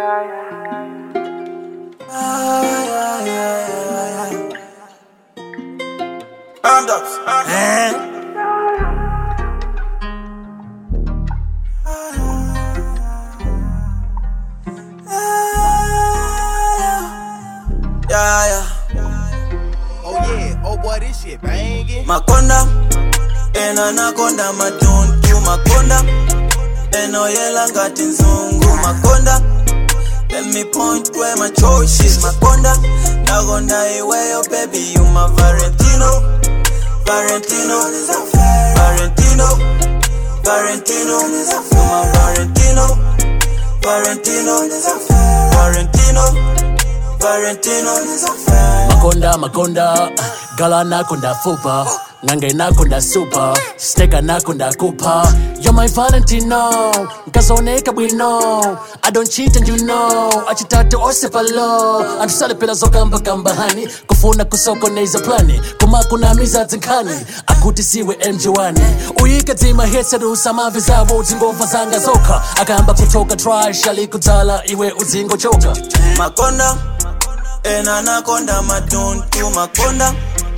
Hand ups. Eh? Yeah, yeah. Oh yeah, oh boy, this shit banging. Makonda, and anaconda, matuntu makonda, and oyela ngati nzungu makonda. Let me point where my choice is makonda. Nagonda iweyo baby, you my Valentino, Valentino, Valentino, Valentino, you my Valentino, Valentino, Valentino, Valentino. makonda makonda gala nakonda fupa nange nakonda super steka nakonda kupa you're my valentino nkazoneka bwino i don't cheat and you know achitatu osepalo antusalepera zokambakambahani kufuna kusokoneza plani kumakunamiza zinkhani akuti siwe mj1 uyike dzima hetserusa mavi zavo dzingova zanga zokha akayamba kutoka trash alikudzala iwe udzingochoka makonda ena nakonda matuntu makonda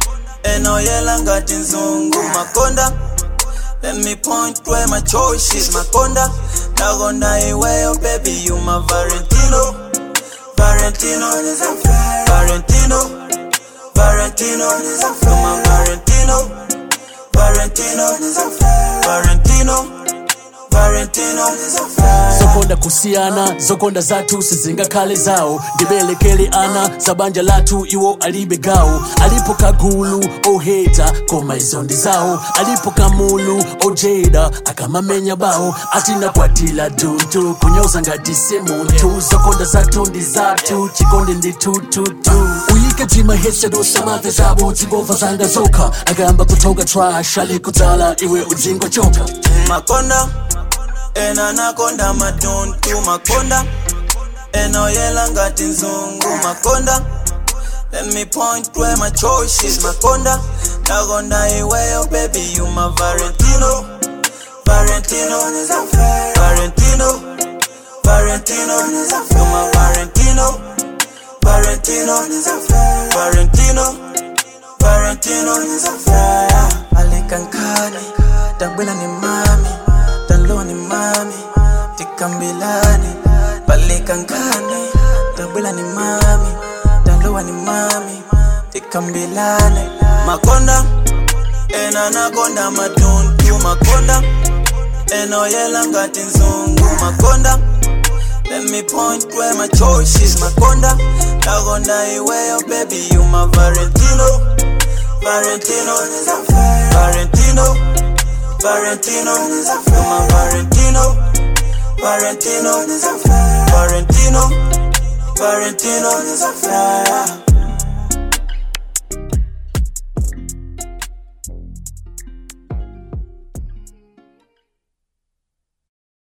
enoyela ngati nzungu makonda let me point where my choice is makonda nakonda iweyo baby you my valentino valentino valentino valentino you my valentino valentino valentino valentino zokonda kusiyana zokonda zathu sizingakhale zawo ndibelekele ana zabanja lathu iwo alibe gawo alipo kagulu oheta koma izo ndi zawo alipo kamulu ojeda akamamenya bawo atinakwatila tuntu kunyoza ngati si munthu zokonda zathu ndi zathu chikonde ndi tututu uyike dzima hesedosa mave zabo dzingova zanga zokha akayamba kutoka trash alikudzala iwe udzingochoka makonda ena nakonda matuntu makonda enoyela ngati nzungu makonda let me point where my choice is makonda nakonda iweyo baby you my valentino valentino valentino valentino you my valentino valentino valentino valentino alikankani tabwela ni mami taloa ni mami tikambilani palikankani tabwela ni mami taloa ni mami tikambilani makonda ena nakonda matuntu makonda enoyela ngati nzungu makonda Let me point where my choice is makonda nakonda iweyo baby you my Valentino Valentino Valentino Valentino you my Valentino Valentino Valentino Valentino